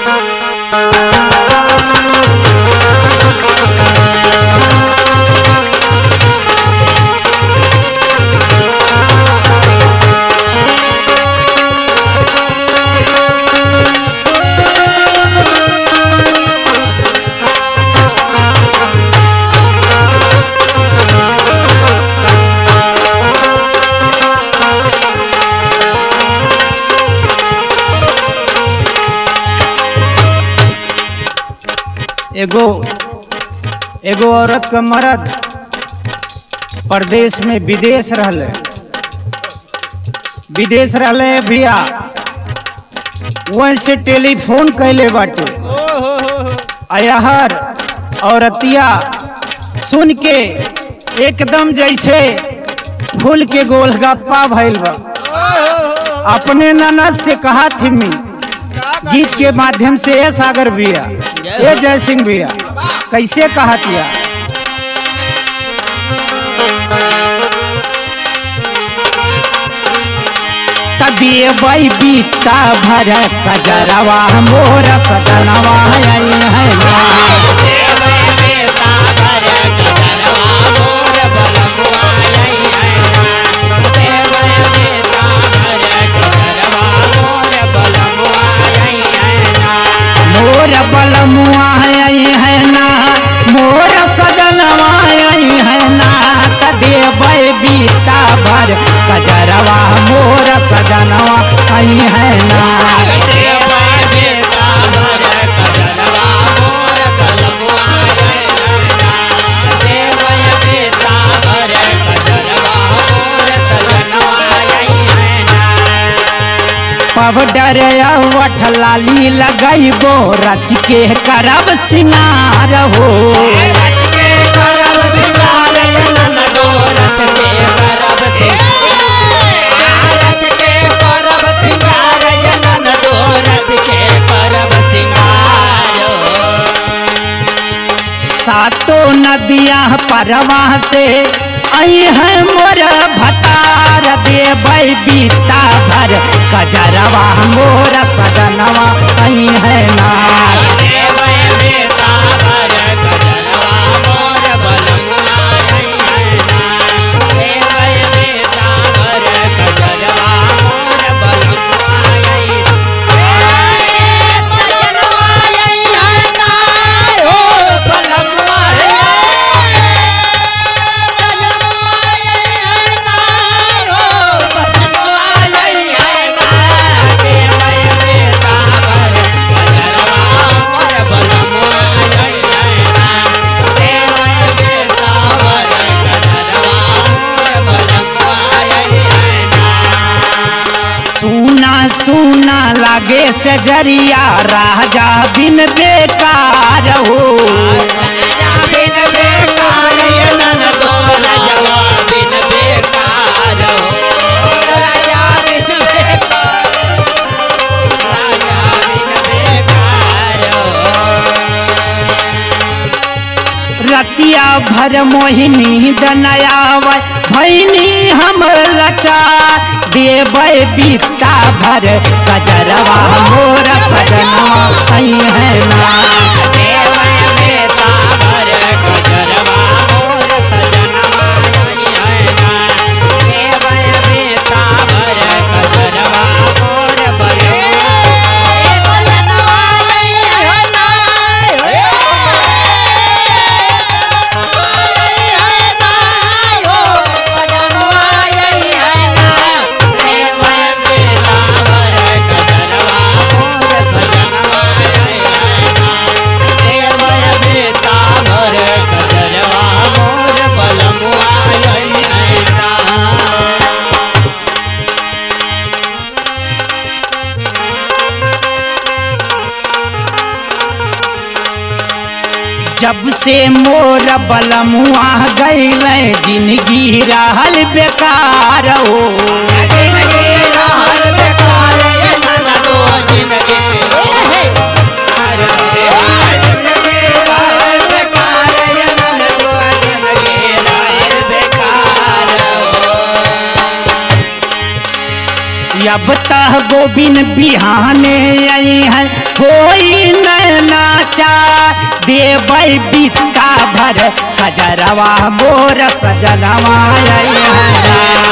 एगो एगो औरत का मर्द परदेश में विदेश रहले विदेश रहले भैया वहीं से टेलीफोन कैले बाटे अयहर औरतिया सुन के एकदम जैसे फूल के गोलगप्पा भइल बा अपने ननद से कहा थी मी गीत के माध्यम से ये सागर भैया ये जय सिंह भैया कैसे कहा थिया तदिए बाई बीता भर कजरवा मोर सदनवा आई है ना मोर बलमुआ आई है ना मोर सदनवा आई है ना तदे बाई बीता भर कजरवा मोर सदनवा आई है ना पाउडर वठ लाली लगाइबो रच के करब सिंगार हो सातो नदिया परवा से आई है मोर भतार देबै बीता भर कजरवा मोर सदनवा आई है ना सूना सूना लागे से जरिया राजा बिन बेकार हो रतिया भर मोहिनी दनयावा भैनी हम लचा देबै बीता भर कजरवा मोर सजनवा आई है ना जब से मोर बलमुआ गैल जिंदगी रहल बेकार हो अब तह गोबिन बिहाने आई है होई नाचा देवै बित्ता भर कजरवा मोर सजनवा अइहरा